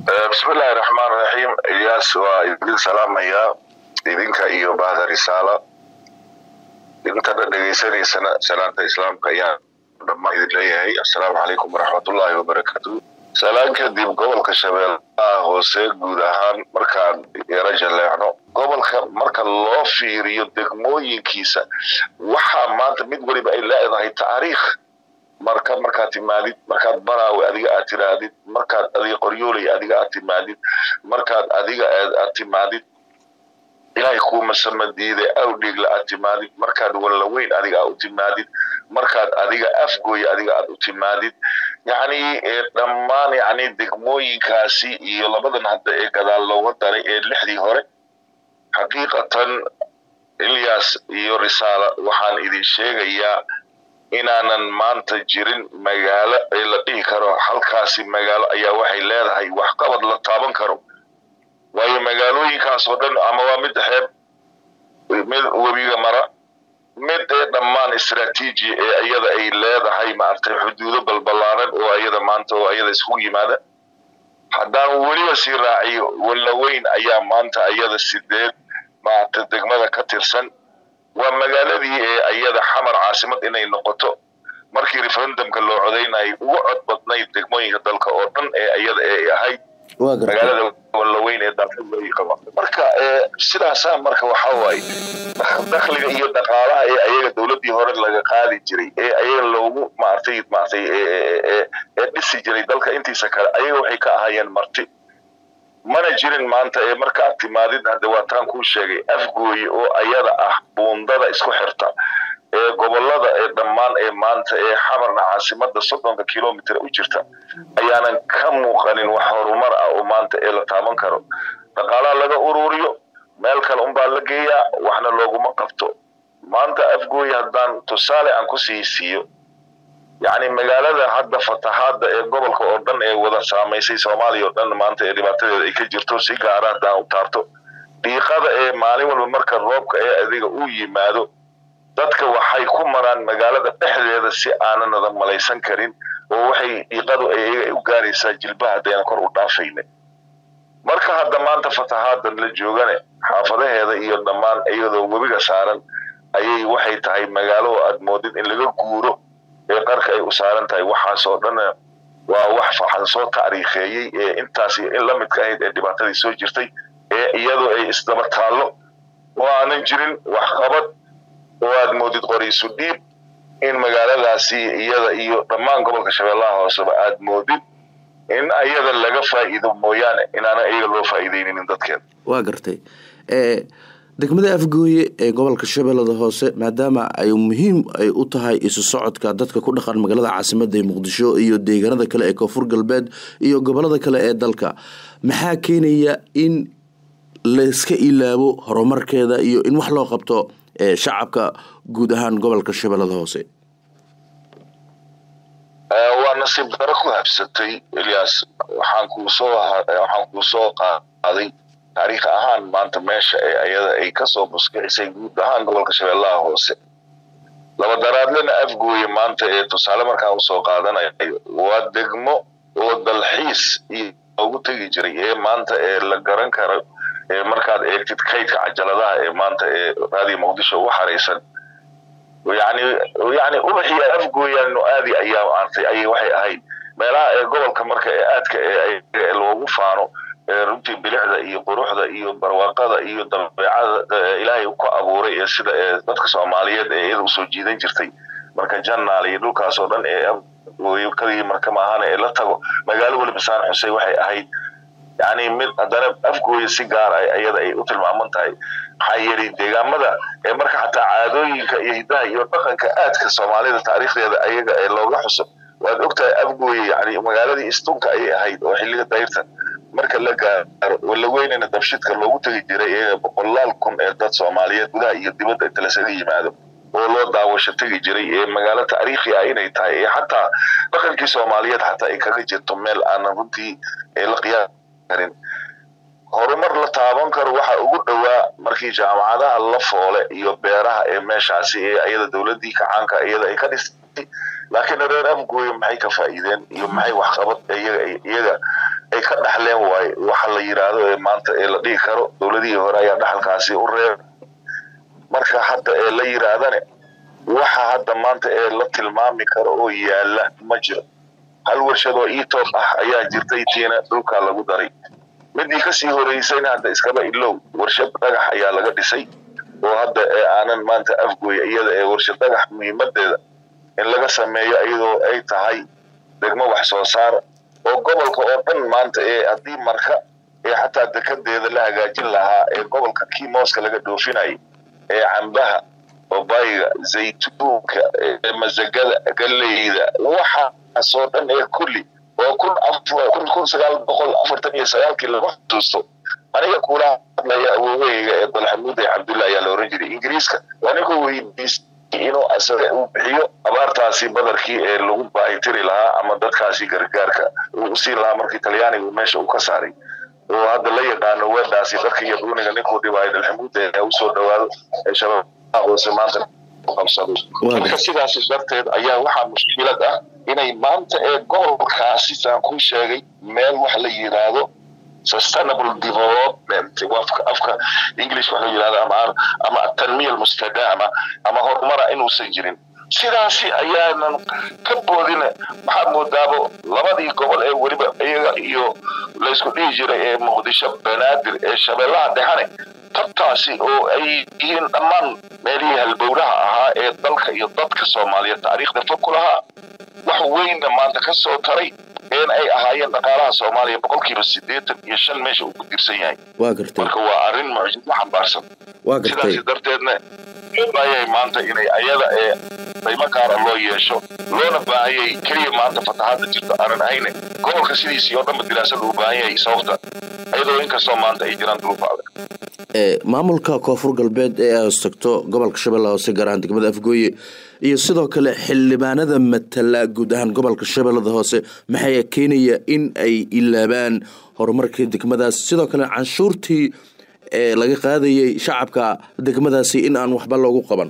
bismillahi raxmaan raxiim ilyaas waa idin salaamayaa idinka iyo bahda risaala intana dhegaysanaysana salaanta islaamka ayaan dhammaan idin leeyahay assalaamu calaykum waraxmatullaahi wabarakaatu salaan kadib gobolka shabeellaha hoose guud ahaan markaan yaro jaleecno gobolka marka loo fiiriyo degmooyinkiisa waxaa maanta mid weliba ay leedahay taariikh marka markaad timaadid markaad baraawe adiga aad tiraadid markaad adiga qoryooley adiga aad timaadid markaad adiga aad timaadid ilaahay kuuma samadiide awdhiigla aad timaadid markaad wallaweyn adiga aad u timaadid markaad adiga afgooy adiga aad u timaadid yacni dhammaan yacni degmooyinkaasi iyo labadan hadda ee gadaal looga daray ee lixdii hore xaqiiqatan ilyas iyo risaala waxaan idin sheegayaa inaanan maanta jirin magaalo ee la dhihi karo halkaasi magaalo ayaa waxay leedahay waxqabad la taaban karo waayo magaalooyinkaas oo dhan ama waa mid xeeb mid webiga mara mid ee dhammaan istraatiiji ee iyada ay leedahay maaragtay xuduudo balbalaaran oo iyada maanta oo iyada iskugu yimaada haddaan weliba sii raaciyo wallaweyn ayaa maanta iyada sideed maaragtay degmada ka tirsan waa magaaladii ee iyada xamar caasimad inay noqoto markii referendumka loo codaynayay ugu cod badnayd degmooyinka dalka oo dhan ee iyada ee ahayd magaalada wallaweyn ee dalka qaba marka sidaasaa marka waxaa waaye dakhliga iyo dhaqaalaha ee ayaga dowladdii hore laga qaadi jiray ee ayaga loogu maartay maartay ee dhisi jiray dalka intiisa kale ayaga waxay ka ahaayeen marti mana jirin maanta ee markaad timaadid hadda waa taan kuu sheegay afgooye oo ayada ah buundada isku xirta ee gobolada ee dhammaan ee maanta ee xamarna caasimada soddonka kilomitr u jirta ayaanan ka muuqanin wax horumar ah oo maanta ee la taaban karo dhaqaalaha laga ururiyo meel kale unbaa la geeyaa waxna looguma qabto maanta afgooye haddaan tusaale aan kusii siiyo yacni magaalada hadda fatahaadda ee gobolka oo dhan ee wada saamaysay soomaaliya oo dhan maanta ee dhibaatadeeda ay ka jirto si gaara haddaan u taarto dhiiqada ee maalin walba marka roobka ee adiga uu yimaado dadka waxay ku maraan magaalada dhexdeeda si aananada malaysan karin oo waxay dhiiqadu ayaga u gaaraysaa jilbaha haddayna kor u dhaafayne marka hadda maanta fatahaadan la joogane xaafadaheeda iyo dhammaan iyadoo webiga saaran ayay waxay tahay magaalo aad moodid in laga guuro ee qarka ay u saaran tahay waxaas oo dhan waa wax faxan soo taariikheeyey ee intaas in la midka ahayd ee dhibaatadii soo jirtay ee iyadoo ay isdaba taallo oo aanan jirin waxqabad oo aad moodid qoraysu dhiib in magaaladaasi iyada iyo dhammaan gobolka shabeellaha hooseba aad moodid in ayada laga faa'iido mooyaane inaana iyaga loo faa'iideynin dadkeeda waa gartay degmada afgooye ee gobolka shabeellada hoose maadaama ay muhiim ay u tahay isu socodka dadka ku dhaqan magaalada caasimada ee muqdisho iyo deegaanada kale ee koonfur galbeed iyo gobolada kale ee dalka maxaa keenaya in layska ilaabo horumarkeeda iyo in wax loo qabto shacabka guud ahaan gobolka shabeellada hoose waa nasiib daro ku habsatay ilyas waxaan kuusoo waxaan kuu soo qaaday taariikh ahaan maanta meesha ee ayada ay kasoo buskicisay guud ahaan gobolka shabeellaha hoose labadaraadlena afgooye maanta ee tusaale markaan usoo qaadanayo waa degmo oo dalxiis loogu tegi jiray ee maanta ee la garan karo ee markaad eegtid kaydka cajaladaha ee maanta ee raadiyo muqdisho ugu xaraysan yani yani ubaxii afgooyaanu aadi ayaa artay ayay waxay ahayd meelaha ee gobolka marka ee aadka ee loogu faano runtii bilixda iyo quruxda iyo barwaaqada iyo dabeecada ilaahay ku abuuray ee sida ee dadka soomaaliyeed ee iyada usoo jiidan jirtay marka jannaal iyo dhulkaas oo dhan ee kadii marka maahana ee la tago magaalo weliba saan xusey waxay ahayd yani mid haddana afgooya si gaar ah iyada ay u tilmaaman tahay maxaa yeelay deegaamada ee marka xataa caadooyinka iyo hidaha iyo dhaqanka aadka soomaalida taariikhdeeda ayaga ee looga xuso waad ogtahay afgooye yani magaaladii istunka ayay ahayd oo xilliga dayrta marka la gaaro walaweynana dabshidka loogu tegi jiray ee boqolaal kun ee dad soomaaliyeed gudaha iyo dibadda inta lasaga yimaado oo loo daawasho tegi jiray ee magaalo taariikhi ah inay tahay ee xataa dhaqankii soomaaliyeed xataa ay kaga jirto meel aanan runtii la qiyaas karin horumar la taaban karo waxa ugu dhowaa markii jaamacadaha la foole iyo beeraha ee meeshaasi ee iyada dowladii kacaanka iyada ay ka dhistay laakiin reer afgooye maxay ka faa'iideen iyo maxay waxqabad iyaga ay ka dhaxleen waaye waxa la yidhaahdo ee maanta ee la dhihi karo dowladihii hore ayaa dhaxalkaasi u reeb marka hadda ee la yidhaahdane waxa hadda maanta ee la tilmaami karo oo yaala ma jiro hal warshad oo etop ah ayaa jirtay tiina dhulkaa lagu daray midii kasii horeysayna hadda iskaba ilow warshad dhagax ayaa laga dhisay oo hadda ee aanan maanta afgooya iyada ee warshad dhagax muhiimadeeda in laga sameeyo iyadoo ay tahay degmo wax soo saar oo gobolka oo dhan maanta ee haddii marka ee xataa dekedeeda la hagaajin lahaa ee gobolka kii mooska laga dhoofinayay ee cambaha babayga zaytuunka ee masagada galeyda waxaasoo dhan ee kulli oo kun kun kun sagaal boqol afartan iyo sagaalkii lagu xusuusto aniga kula hadlaya awooweyga ee dalxamuude cabdulla ayaa la oran jiray ingiriiska waa ninka weydiistay inuu asaga uu bixiyo abaartaasi badarkii ee lagu baahitiri lahaa ama dadkaasi gargaarka uu usiin lahaa markii talyaanigu meesha uu ka saaray oo hadda la yaqaano weedhaasi dadka iyo duuniga ninkuu dhibaayo dalxamuude ee usoo dhawaado ee shabaab hoose maanta qabsado marka sidaas darteed ayaa waxaa mushkilad ah inay maanta ee gobolkaasi saan kuu sheegay meel wax la yidhaahdo sustainable development afka afka english wax la yidhahdo ama ama tanmiya mustadaama ama horumara inuusan jirin sidaasi ayaanan ka boodin maxaad moodaabo labadii gobol ee weliba iyaga iyo laysku dhihi jiray ee muqdisho banaadir ee shabeellaha dhexane tabtaasi oo ay yihiin dhammaan meelihii halbowlaha ahaa ee dalka iyo dadka soomaaliyeed taariikhda fog ku lahaa wax weynna maanta ka soo taray een ay ahaayeen dhaqaalaha soomaaliya boqolkiiba siddeetan iyo shan meesha uu ku dirsan yahay waa gartay marka waa arrin mucjiso xambaarsan waa gartay sidaasi darteedna ayay maanta inay ayada ee qiimo gaara loo yeesho loona baahanyay keliya maanta fatahaadda jirto aanan ahayne gobolka sidiisii oo dhanba diraasada uu baahan yahay sababta iyadoo inkastoo maanta ay jiraan duruufo adag maamulka koonfur galbeed ee ay hoostagto gobolka shabeelle hoose gaar ahaan degmada afgooye iyo sidoo kale xildhibaanada matala guud ahaan gobolka shabeellada hoose maxay keenaya in ay ilaabaan horumarkii degmadaas sidoo kale canshuurtii ee laga qaadayay shacabka degmadaasi in aan waxba loogu qaban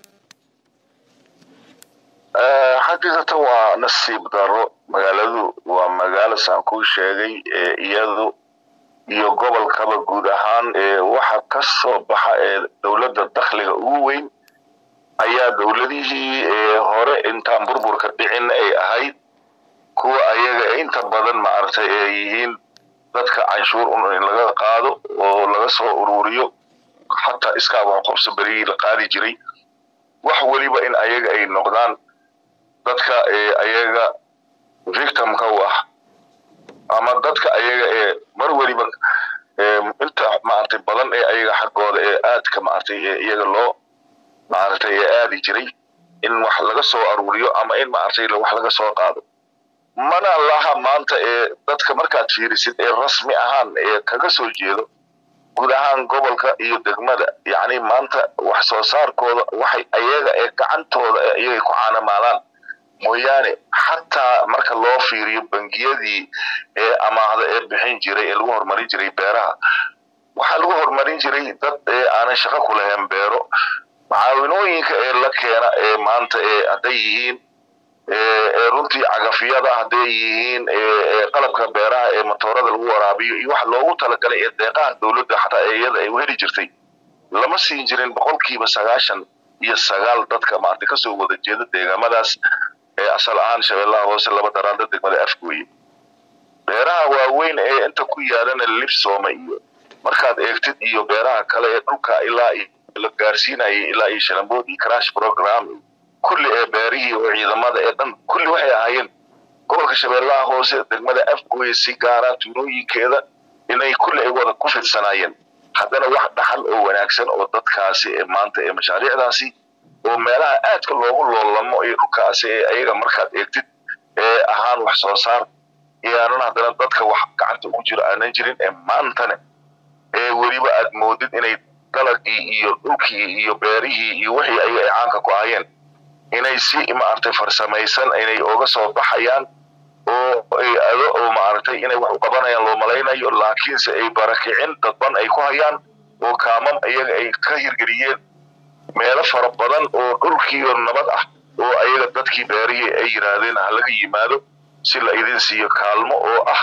xaqiiqatan waa nasiib daro magaaladu waa magaalo saan kuu sheegay iyadu iyo gobolkaba guud ahaan waxa ka soo baxa ee dowladda dakhliga ugu weyn ayaa dowladihii hore intaan burburka dhicin ay ahayd kuwa ayaga inta badan maaragtay ee yihiin dadka canshuur un in laga qaado oo laga soo ururiyo xataa iskaa wax qabso berigii la qaadi jiray wax weliba in ayaga ay noqdaan dadka ayaga victimka u ah ama dadka ayaga ee mar weliba inta maaragtay badan ee ayaga xaggooda ee aadka maaragtay ee iyaga loo maaragtay ee aadi jiray in wax laga soo aruuriyo ama in maaragtay wax laga soo qaado mana laha maanta ee dadka markaad fiirisid ee rasmi ahaan ee kaga soo jeedo guud ahaan gobolka iyo degmada yacni maanta wax soo saarkooda waxay ayaga ee gacantooda ee iyagay ku caanamaalaan mooyaane xataa marka loo fiiriyo bangiyadii ee amaahda ee bixin jiray ee lagu horumarin jiray beeraha waxaa lagu horumarin jiray dad ee aanan shaqo ku lahayn beero macaawinooyinka ee la keena ee maanta ee hadday yihiin ee runtii cagafyada hadday yihiin qalabka beeraha ee matoorada lagu waraabiyo iyo waxa loogu talagalay ee deeqaha dowladda xataa ee iyada ay u heli jirtay lama siin jirin boqolkiiba sagaashan iyo sagaal dadka maanta kasoo wada jeeda deegaamadaas ee asal ahaan shabeellaha hoose laba daraanda degmada afgooye beeraha waaweyn ee inta ku yaalana libsooma iyo markaad eegtid iyo beeraha kale ee dhulka ilaa la gaarsiinayay ilaa iyo shalambood iyo crash program kulli ee beerihii oo ciidamada ee dhan kulli waxay ahaayeen gobolka shabeellaha hoose degmada afgooye si gaara tuulooyinkeeda inay kulli ay wada ku fidsanaayeen haddana wax dhaxal oo wanaagsan oo dadkaasi ee maanta ee mashaariicdaasi oo meelaha aadka loogu loolamo iyo dhulkaasi ee ayaga markaad eegtid ee ahaan wax soo saar iyaanan haddana dadka wax gacanta ugu jiro aanan jirin ee maantana ee weliba aad moodid inay dalagii iyo dhulkii iyo beerihii iyo wixii ayaga ay caanka ku ahayeen inay si maaragtay farsamaysan inay oga soo baxayaan oo ay ado oo maaragtay inay wax u qabanayaan loo malaynayo laakiinse ay barakicin dadban ay ku hayaan oo kaamam iyaga ay ka hirgeliyeen meelo fara badan oo dhulkiiyo nabad ah oo ayaga dadkii beerihii ay yidhaahdeen ha laga yimaado si la idin siiyo kaalmo oo ah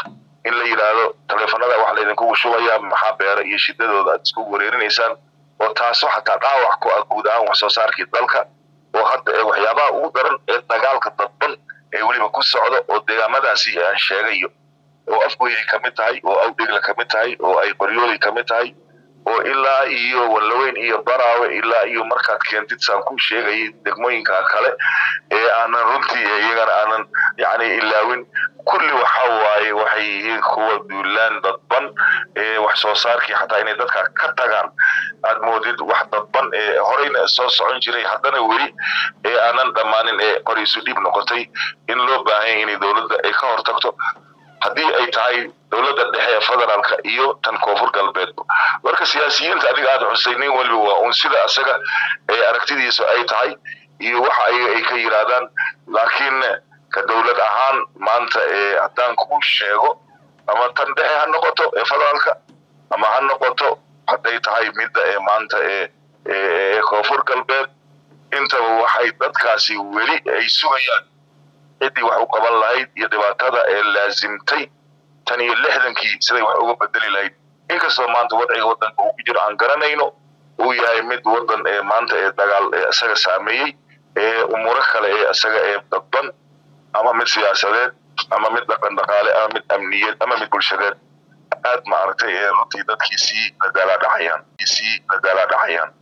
in la yidhaahdo taleefanada wax laydinkugu shubaya maxaa beera iyo shidadooda aad isku wareerinaysaan oo taasoo xataa dhaawac ku ah guud ahaan wax soo saarkii dalka oo hadda waxyaabaha ugu daran ee dagaalka dadban ee weliba ku socda oo deegaamadaasi aan sheegayo oo afgoyay ka mid tahay oo awdhigla ka mid tahay oo ay qoryooday ka mid tahay oo ilaa iyo wallaweyn iyo baraawe ilaa iyo markaad keentid saan ku sheegayay degmooyinka kale ee aanan runtii iyagana aanan yani ilaawin kulli waxa waaye waxay yihiin kuwa duulaan dadban ee wax soo saarkii xataa inay dadka ka tagaan aad moodid wax dadban ee horeyna soo socon jiray haddana weli ee aanan dhammaanin ee qoriisu dhiib noqotay in loo baahanya inay dowladda ay ka hortagto haddii ay tahay dowladda dhexe ee federaalka iyo tan koonfur galbeedba marka siyaasiyiinta adiga aada xusay nin weliba waa un sida isaga ee aragtidiisu ay tahay iyo waxa ayaga ay ka yidhaahdaan laakiin ka dowlad ahaan maanta ee haddaan ku sheego ama tan dhexe ha noqoto ee federaalka ama ha noqoto hadday tahay midda ee maanta ee ee koonfur galbeed intaba waxay dadkaasi weli ay sugayaan ciddii wax u qaban lahayd iyo dhibaatada ee laasimtay tan iyo lixdankii siday wax uga bedeli lahayd inkastoo maanta wadciga waddanka uu ku jiro aan garanayno uu yahay mid waddan ee maanta ee dagaal ee isaga saameeyey ee umuuro kale ee isaga ee dadban ama mid siyaasadeed ama mid dhaqan dhaqaale ama mid amniyeed ama mid bulshadeed aad maaragtay ee runtii dadkii sii dadaalaa dhacayaan sii dadaalaa dhacayaan